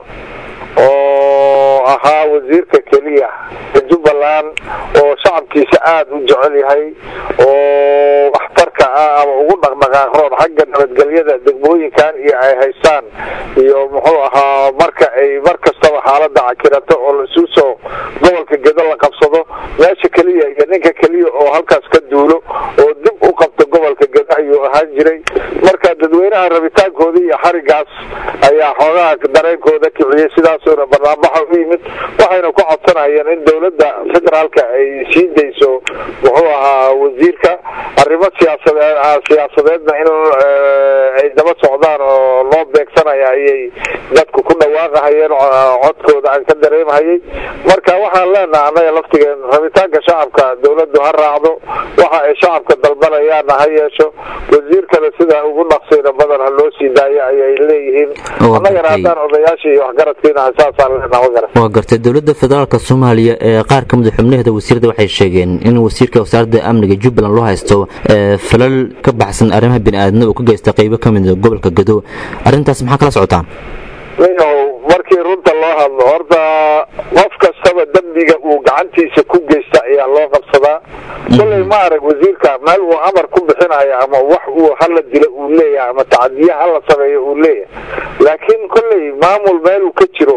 oo ahaa wasiirka keliya jubbaland oo shacabkiisa aada u jecel yahay oo waxtarka ah ama ugu dhaqdhaqaaqroon xagga nabadgelyada degmooyinkan iyo ay haystaan iyo muxuu ahaa marka ay mar kastaba xaalada cakirato oo laisu soo gobolka gedo la qabsado meesha keliya iyo ninka keliya oo halkaas ka duulo oo dib u qabto gobolka gedo ayuu ahaan jiray marka dadweynaha rabitaankooda iyo xarigaas ayaa xoogaha dareenkooda kiciyey sidaasuna barnaambaxa u yimid waxayna ku codsanayeen in dowladda federaalka ay sii dayso muxuu ahaa wasiirka arrimo siyaasadeed siyaasadeedna in ay daba socdaan oo loo beegsanaya ayay dadku ku dhawaaqahayeen codkooda aan ka dareemhayay marka waxaan leenaha annaga laftigeen rabitaanka shacabka dowladdu ha raacdo waxa ay shacabka dalbanayaanna ha yeesho wasiirkana sida ugu dhaqsayna badan ha loo sii daayo ayay leeyihiin annagana haddaan odayaashii iyo waxgaradkiina saasaan leenaha magaran waa gartay dowladda federaalka soomaaliya ee qaar ka mid a xubnaheeda wasiirada waxay sheegeen in wasiirka wasaaradda amniga jubbaland loo haysto falal ka baxsan arrimaha bini'aadnimo uu ka geysta qaybo ka mid a gobolka gado arrintaas maxaa kala socotaan ninyahow markii runta loo hadlo horta qof kastaba dembiga uu gacantiisa ku geysta ayaa loo qabsadaa kolley ma arag wasiirka meel uu amar ku bixinayo ama wax uu hala dilo uu leeyahay ama tacadiye hala sameeyo uu leeyahay laakiin kolley maamul meel uu ka jiro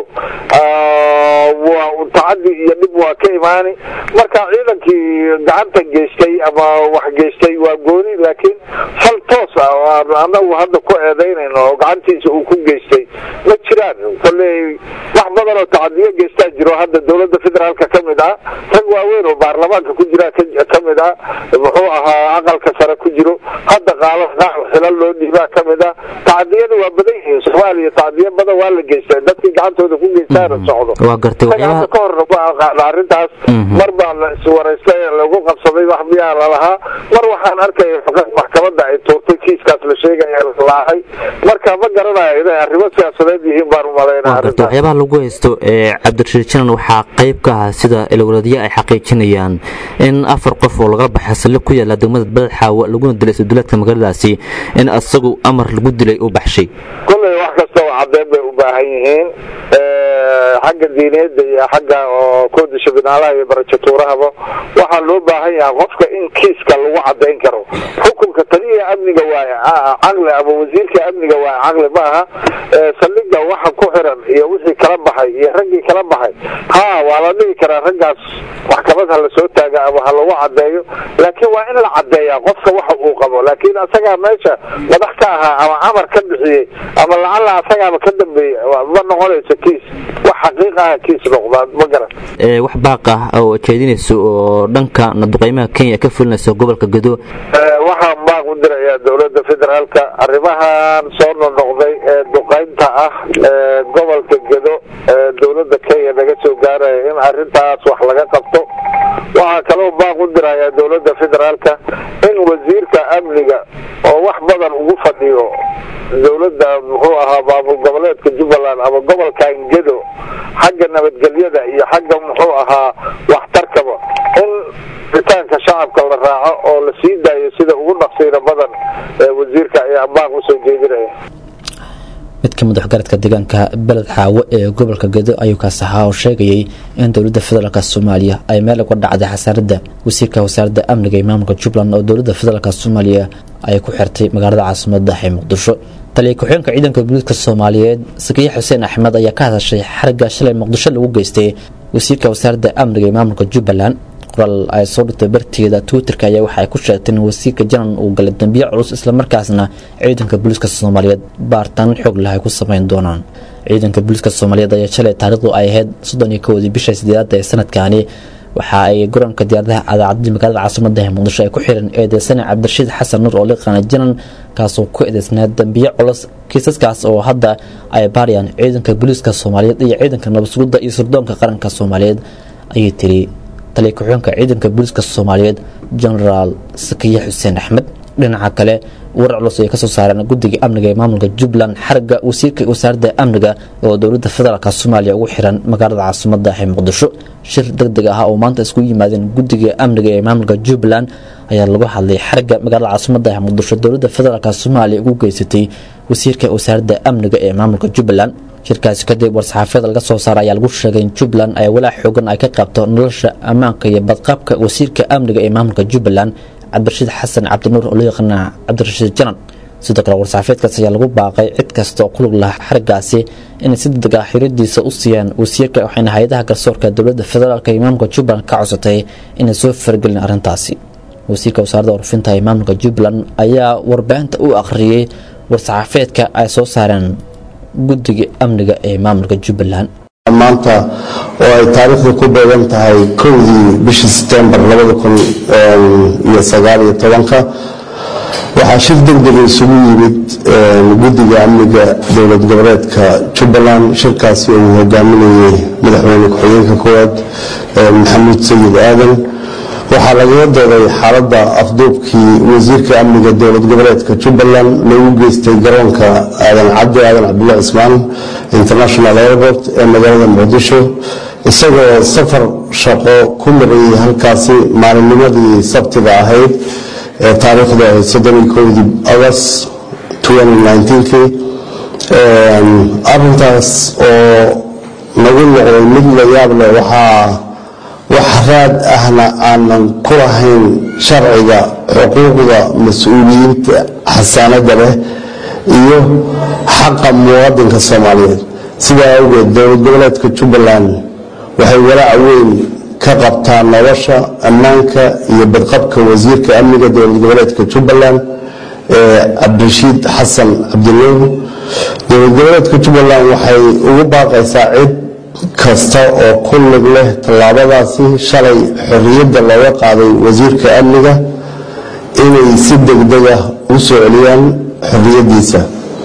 waa tacadi iyo dhib waa ka imaani marka ciidankii gacanta geystay ama wax geystay waa gooni laakiin fal toos ah anagu hadda ku eedaynayno oo gacantiisa uu ku geystay ma jiraan kolley wax badan oo tacadiyo geystaa jiro hadda dowladda federaalka ka mid ah rag waaweyn oo baarlamaanka ku jira ka mid ah muxuu ahaa aqalka sare ku jiro hadda qaalo xilal loo dhiibaa ka mid ah tacadiyada waa badan yihiin soomaaliya tacadiyo badan waa la geystaa dadkii gacantooda ku geystaana socdo waa gartay hadda ka horna waa qaada arrintaas mar baa la iswaraystay lagu qabsaday wax miyaa lalahaa mar waxaan arkaya maxkamadda ay tuurtay kiiskaas la sheegaya laahay marka ma garanayo inay arrimo siyaasadeed yihiin baan umalaynaa arrintaas waxyaabaha lagu haysto ee cabdirashiid janan waxaa qayb ka ah sida ilowladyo ay xaqiijinayaan in afar qof oo laga baxay saldhig ku yaala degmada beled xaawo laguna dilay isduulaadka magaaladaasi in asagu amar lagu dilay uu baxshay kolley wax kastaba caddeyn bay u baahan yihiin xagga diineedda iyo xagga oo koodisha binaalaha iyo barajatuurahaba waxaa loo baahan yahay qofka in kiiska lagu caddayn karo xukunka taliya amniga waaye caqli ama wasiirka amniga waaye caqli ma aha saldhiga waxa ku xiran iyo wixii kala baxay iyo raggii kala baxay ha waa la dhihi karaa raggaas maxkamad ha lasoo taaga ama ha lagu caddeeyo laakiin waa in la caddeeyaa qofka waxa uu qabo laakiin asagaa meesha madax ka ahaa ama amar ka bixiyey ama lacalla asagaaba ka dambeeyey ma noqonayso kiis wax xaqiiq ah kiis noqdaa ma garan wax baaq ah oo jeedinayso oo dhanka duqeymaha kenya ka fulinaysa gobolka gado waxaan baaq u dirayaa dowladda federaalka arrimahan soo noqnoqday ee duqeynta ah ee gobolka gedo ee dowladda kenya naga soo gaaraya in arrintaas wax laga qabto waxaa kaloo baaq u dirayaa dowladda federaalka in wasiirka amniga oo wax badan ugu fadhiyo dowladda muxuu ahaa maamul goboleedka jubbaland ama gobolkan gedo xagga nabadgelyada iyo xagga muxuu ahaa waxtarkaba in ritaanka shacabka la raaco oo la sii daayo sida ugu dhaqsiina badan ee wasiirka ayaa baaq usoo jeedinaya mid ka mid waxgaradka deegaanka beled xaawo ee gobolka gedo ayuu kaas ahaa oo sheegayay in dowladda federaalk soomaaliya ay meel uga dhacday xasaaradda wasiirka wasaaradda amniga ee maamulka jubbaland oo dowladda federaalk soomaaliya ay ku xirtay magaalada caasimada ee muqdisho taliya ku-xigeenka ciidanka booliiska soomaaliyeed sakiye xuseen axmed ayaa ka hadashay xarigga shalay muqdisho lagu geystay wasiirka wasaaradda amniga ee maamulka jubbaland qoraal ay soo dhigtay barteeda twitterka ayaa waxa ay ku sheegtay in wasiirka janan uu galay dambiye culus islamarkaasna ciidanka booliiska soomaaliyeed baaritaan xoog leh ay ku sameyn doonaan ciidanka booliiska soomaaliyeed ayaa shalay taariikhdu ay ahayd soddon iyo kowdii bisha sideedaad ee sanadkaani waxa ay garoonka diyaaradaha adaacadii magaalada caasimada ee muqdisho ay ku xiran eedeysane cabdirashiid xasan nuur oo liqaana janan kaasoo ku eedeysnaa dambiye culus kiisaskaas oo hadda ay baarayaan ciidanka booliiska soomaaliyeed iyo ciidanka nabadsugidda iyo sirdoonka qaranka soomaaliyeed ayay tiri taliya ku-xigeenka ciidanka booliiska soomaaliyeed genaraal sakiye xuseen axmed dhinaca kale warar culus ay kasoo saareen guddiga amniga ee maamulka jubbaland xarga wasiirka wasaaradda amniga oo dowladda federaalk soomaaliya ugu xiran magaalada caasimada ee muqdisho shir deg deg ah oo maanta isku yimaadeen guddiga amniga ee maamulka jubbaland ayaa lagu hadlay xarga magaalada caasimada ee muqdisho dowladda federaalk soomaaliya ugu geysatay wasiirka wasaaradda amniga ee maamulka jubbaland shirkaasi kadib war-saxaafiyada laga soo saara ayaa lagu sheegay in jubbaland ay walaac xoogan ay ka qabto nolosha ammaanka iyo badqabka wasiirka amniga ee maamulka jubbaland cabdirashiid xasan cabdinuur oo loo yaqaana cabdirashiid janan sidoo kale war-saxaafeedkaas ayaa lagu baaqay cid kasta oo ku lug laha xarigaasi inay si degdeg ah xiriirdiisa u siiyaan wasiirka waxayna hay-adaha garsoorka dowladda federaalk iyo maamulka jubbaland ka codsatay inay soo faragelin arrintaasi wasiirka wasaaradda warfinta ee maamulka jubbaland ayaa warbaahinta u akhriyey war-saxaafeedka ay soo saareen guddiga amniga ee maamulka jubbaland maanta oo ay taariikhda ku beegan tahay kowdii bishii setembar labada kun iyo sagaal iyo tobanka waxaa shir degdega isugu yimid guddiga amniga dowlad goboleedka jubbaland shirkaasi oo uu hogaaminayay madaxweyne ku-xigeenka koowaad maxamuud sayid aadan waxaa lagaga dooday xaaladda afduubkii wasiirka amniga dowlad goboleedka jubbaland loogu geystay garoonka aadan cabdi aadan cabdullahi cismaan international airport ee magaalada muqdisho isagoo safar shaqo ku marayay halkaasi maalinnimadii sabtiga ahayd ee taariikhdu ahayd soddonii kowdii august kii arintaas oo nagu noqday mid la yaab leh waxaa wax raad ahna aanan ku lahayn sharciga xuquuqda mas-uuliyiinta xasaanada leh iyo xaqa muwaadinka soomaaliyeed sidaa awgeed dowlad goboleedka jubbaland waxay walaac weyn ka qabtaa nolosha ammaanka iyo badqabka wasiirka amniga dowlad goboleedka jubbaland ee cabdirashiid xasan cabdinuur dowlad goboleedka jubbaland waxay ugu baaqaysaa cid kasta oo ku lug leh tallaabadaasi shalay xorriyadda looga qaaday wasiirka amniga inay si degdeg ah u soo celiyaan xorriyaddiisa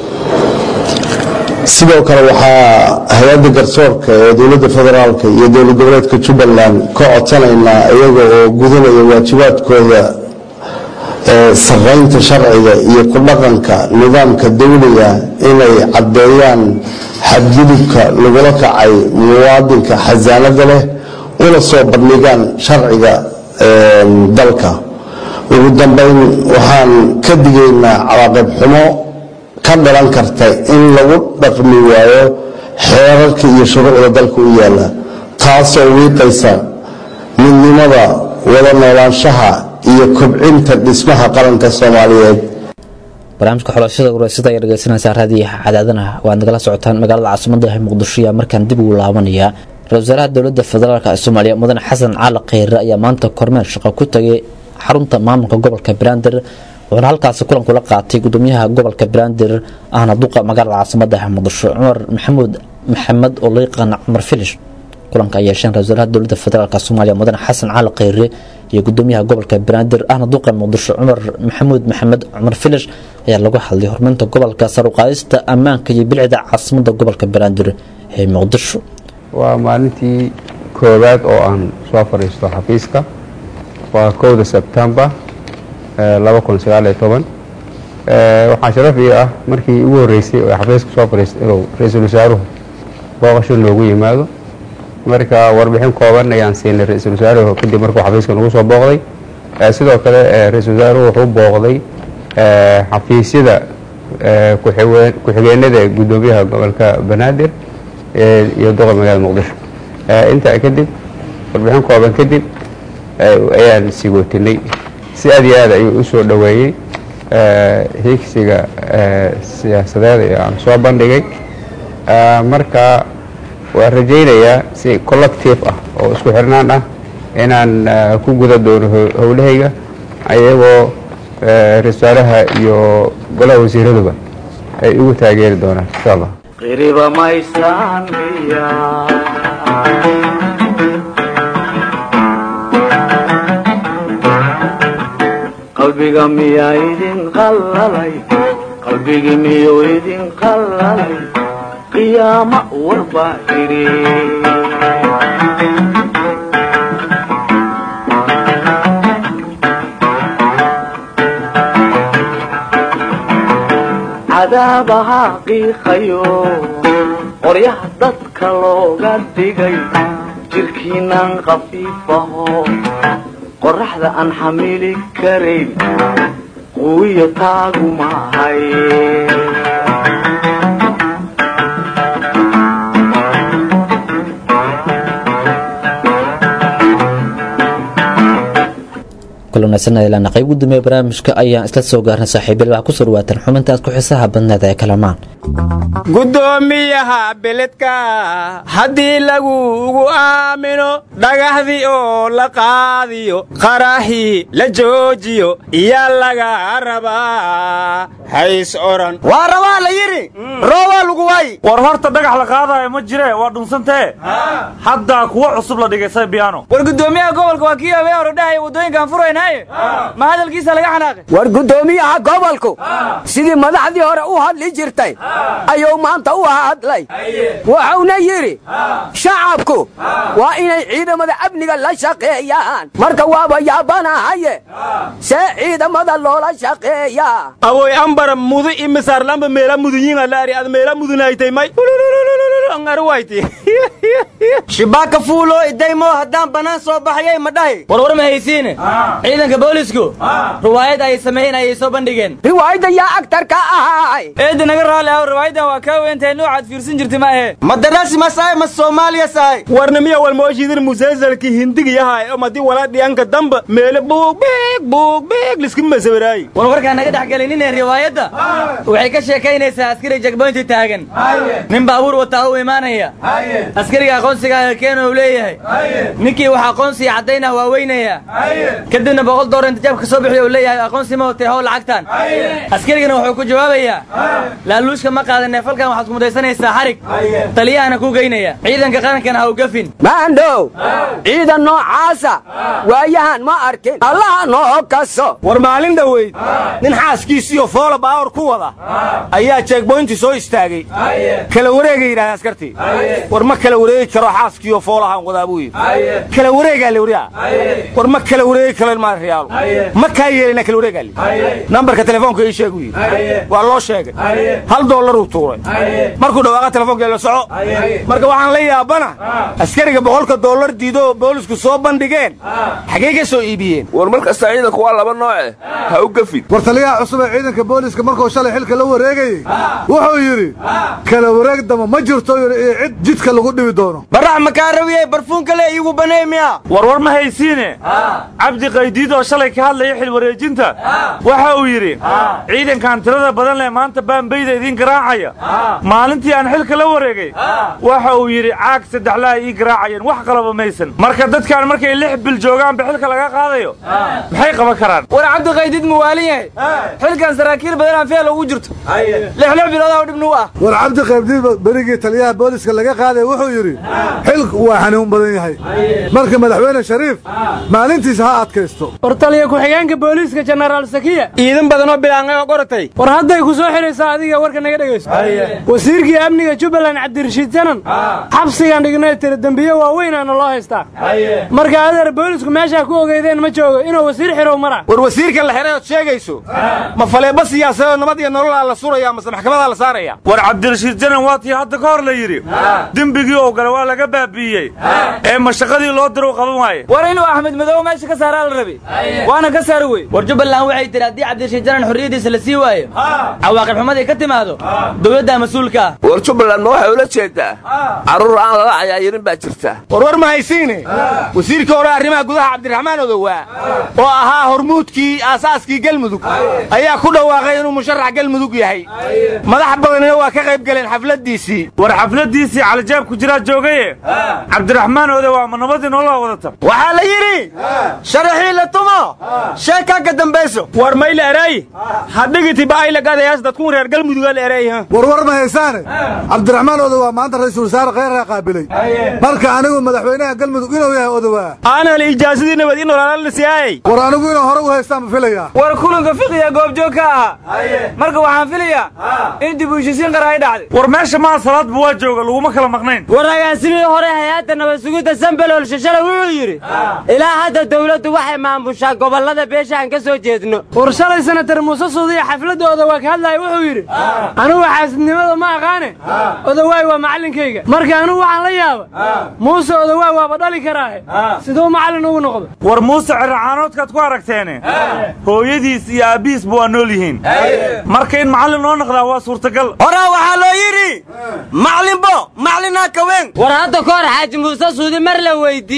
sidoo kale waxaa hay-adda garsoorka ee dowladda federaalk iyo dowlad goboleedka jubbaland ka codsanaynaa iyaga oo gudanaya waajibaadkooda saraynta sharciga iyo ku dhaqanka nidaamka dowliga inay caddeeyaan xadgudubka lagula kacay muwaadinka xasaanada leh una soo bandhigaan sharciga dalka ugu dambeyn waxaan ka digaynaa cawaaqib xumo ka dhalan karta in lagu dhaqmi waayo xeerarka iyo shuruucda dalka u yaala taasoo wiiqaysa midnimada wada noolaanshaha iyo kobcinta dhismaha qaranka soomaaliyeed barnaamijka xulashada wareysyada ayaa dhegeysanaysaa raadiyaha cadaadana waad nagala socotaan magaalada caasimada ah muqdisho ayaa markaan dib ugu laabanaya ra-isul wasaaraha dowladda federaalk ee soomaaliya mudane xasan cali kheyre ayaa maanta kormeer shaqo ku tagay xarunta maamulka gobolka banaadir wuxuuna halkaasi kulan kula qaatay gudoomiyaha gobolka banaadir ahna duqa magaalada caasimada ah muqdisho cumar maxamuud maxamed oo loo yaqaana cumar filish kulanka ay yeesheen ra-isul wasaaraha dowladda federaalk soomaaliya mudane xasan cali kheyre iyo gudoomiyaha gobolka banaadir ahna duqa muqdisho cumar maxamuud maxamed cumar filish ayaa lagu hadlay horumarinta gobolka saruqaadista ammaanka iyo bilicda caasimada gobolka banaadir ee muqdisho waa maalintii koowaad oo aan soo fadhiisto xafiiska waa kowda sebtembar waxaa sharaf ii ah markii ugu horeysay oo xafiiska soo fadhiistay inuu ra-iisul wasaaruhu booqasho noogu yimaado marka warbixin kooban ayaan siinay ra-iisul wasaaruhu kadib markuu xafiiska nagu soo booqday sidoo kale ra-iisul wasaaruhu wuxuu booqday xafiisyada ku-xigeenada gudoomiyaha gobolka banaadir iyo doqa magaalada muqdisho intaa kadib warbixin kooban kadib ayaan sigootinay si aad iyo aad ayuu u soo dhoweeyey higsiga siyaasadeed ee aan soo bandhigay marka waan rajaynayaa si collective ah oo isku xirnaan ah inaan ku guda doono howlahayga ayagoo ra-isul wasaaraha iyo golaha wasiiraduba ay igu taageeri doonaan insha allah qiriba maysaan biya qalbiga miyaa idin qallalay qalbigi miyuu idin qallalay qiyaama warbaa idhi cadaabaha qiiqayo qoryaha dadka looga dhigay jirkiinan khafiifaho qoraxda aan xamili karayn quwiyo taagu maahay kulanaysanaylaana qayb gudoomiye barnaamijka ayaan isla soo gaarnay saaxiibyal waxaa kusoo dhawaataan xubintaas ku xiisaha badneed ee kalamaan gudoomiyaha beledka haddii laguugu aamino dhagaxdii oo la qaadiyo qaraxii la joojiyo iyaa laga rabaa hays oran waa rabaa la yidhi roobaa lagu waay war horta dhagax la qaadaayo ma jire waa dhunsantee haddaa kuwa cusub la dhigay saybiyaano war gudoomiyaha gobolka waa kii habee hore dhahaya waddooyinkaan furaynaaye ma hadalkiisa laga xanaaqay war gudoomiyaha gobolku sidii madaxdii hore u hadli jirtay ayuu maanta u hadlay wuxuuna yidhi shacabku waa inay ciidamada amniga la shaqeeyaan marka waaba yaabanahaye see ciidamada loola shaqeeyaa awoy ambara mudu imisaarlamba meela mudunyiinga laari ad meela mudunaytay may angaruwayti shibaaka fuulo idaymo haddaan bannaan soo baxayay ma dhahi warwar ma haysiine ciidanka boolisku riwaayad ay sameeyeen ayay soo bandhigeen riwaayadda yaa agtarka ahaay eedda naga raalli ah riwaayadan waa kaa weyntahay noocaad fiirsan jirta maahe ma darasi masaay ma soomaaliya sahay warnamiya walmooshiidin musalsalki hindigiyahay omadi wala dhiyanka damba meele buug biig buug biig liski masawiraayi war warkaa naga dhex gelinine riwaayadda waxay ka sheekaynaysaa askari jagboynti taagan nin baabuur wataa u imaanaya askariga aqoonsiga keena uu leeyahay ninkii wax aqoonsiga caddaynah waa weynaya kadibna boqol doolar intijaab ka soo bixiyo uu leeyahay aqoonsi ma watay how lacagtan askarigana wuxuu ku jawaabayaa laaluushka ma qaadanee falkan waxaad ku mudaysanaysaa xarig taliyahana ku geynaya ciidanka qarankana ha u gafin maandhow ciidan noocaasa waayahan ma arkin allaha noo kaso war maalin dhoweyd nin xaaskiisiiyo foola baawar ku wada ayaa jeegboynti soo istaagay kala wareegay yidhahdeen askartii war ma kala wareegi karo xaaskiiyo foolahaan wadaa buu yidhi kala wareegaa le wariyaa war ma kala wareegi karo ilmaa riyaalo ma kaa yeelina kala wareegaa le nambarka telefoonka ii sheeg yidhi waa loo sheegay hal doolaruu tuuray markuu dhawaaqa telefoonka la soco marka waxaan la yaabana askariga boqolka doolar diido boolisku soo bandhigeen xagee ka soo iibiyeen war mar kasta ciidanku waa laba nooce ha u gafin war taliyaha cusub ee ciidanka booliska markuu shalay xilka la wareegayey wuxuu yidhi kala wareeg dama ma jirto iyo cid jidka lagu dhibi doono barax makaa rabiyey barfuunka le iigu banay miya warwar ma haysiine cabdi qaydiid oo shalay ka hadlaya xil wareejinta waxa uu yidhi ciidankan tirada badan leh maanta baanbayda idiin garaacaya maalintii aan xilka la wareegay waxa uu yidhi caag saddexlaa ii garaacayeen wax qalaba maysan marka dadkaan markay lix bil joogaanba xilka laga qaadayo maxay qaban karaan war cabdiqaydiid ma waalin yahay xilkan saraakiil badanaan feel ugu jirto lixlix biloodaa dhibnu u ah war cabdi qaybdiid berigii taliyaha booliska laga qaaday wuxuu yidhi xilku waa xanuun badan yahay marka madaxweyne shariif maalintiisa ha adkaysto war taliya ku-xigeenka booliiska jenaraal sakiya ciidan badanoo bilaangay oo qoratay war hadday ku soo xidhaysaa adiga warka naga dhegayso wasiirkii amniga jubbaland cabdirashiid janan xabsigaan dhignay tiri dembiye waaweynaana loo haystaa marka adeer boolisku meeshaa ku ogeydeen ma joogo inuu wasiir xirow mara war wasiirkan la xiray ood sheegayso ma faleeba siyaasadoo nabad iyo nololaa la suraya mase maxkamadaa la saaraya war cabdirashiid janan waa tii hadda ka hor la yidhi dembigii oo gale waa laga baabi'iyey ee mashaqadii loo diru qaban waaye war inuu axmed madow meesha ka saaraa la rabay waana ka saari wey war jubbaland waxay tihi haddii cabdirashiid janan xorriyaddiisa la sii waayo cawaaqib xumadii ka timaado dowladdaa mas-uulka ah war jubbaland ma waxay ula jeedaa carruur aan lala cayaayirin baa jirta war war ma haysiine wasiirkii hore arrimaha gudaha cabdiraxmaan odowaa oo ahaa hormuudkii aasaaskii galmudug ayaa ku dhawaaqay inuu musharax galmudug yahay madax badanina waa ka qayb galeen xafladdiisii war xafladdiisii calijaab ku jiraa joogaye weydiiye cabdiraxmaan oode waa ma nabadii nolola wadata waxaa la yidhi sharaxii la tumo sheekaa ka dambayso war mayla eray hadhigiti ba'ayla gadayaas dadkun reer galmuduga la eray warwar ma haysaane cabdiraxmaan odowa maanta ra'iisul wasaare kheyraa qaabilay marka anigu madaxweynaha galmudug inuu yahay odowaa aanal ijaasadii nabad in olaalaalasiyaayey war anigu inuu hore u haystaan ma filayaa war kulanka fiqiga goobjoog ka ahaa marka waxaan filayaa in dib u heshisiin qara ay dhacday war meesha maa salaadba waa jooga laguma kala maqnayn war agaasimihii hore hay-adda nabad sugidda sambelol shashale wuxuu yidhi ilaa hadda dawladdu waxay maamushaa gobollada beesha aan ka soo jeedno war shalay senatar muuse suudiya xafladooda waa ka hadlaya wuxuu yidhi anigu xaasidnimada ma aqaane odawaay waa macallinkayga marka anigu waxaan la yaaba muuse odawaay waaba dhali karaahe siduu macallin ugu noqdo war muuse ciracaanoodkaad ku aragteene hooyadiis iyo aabbihiisba waa nool yihiin marka in macallin noo noqdaa waa suurtagal horaa waxaa loo yidhi maclinbo maclinaa kaween war hadda ka hor xaaji muuse suudi mar la weydiiye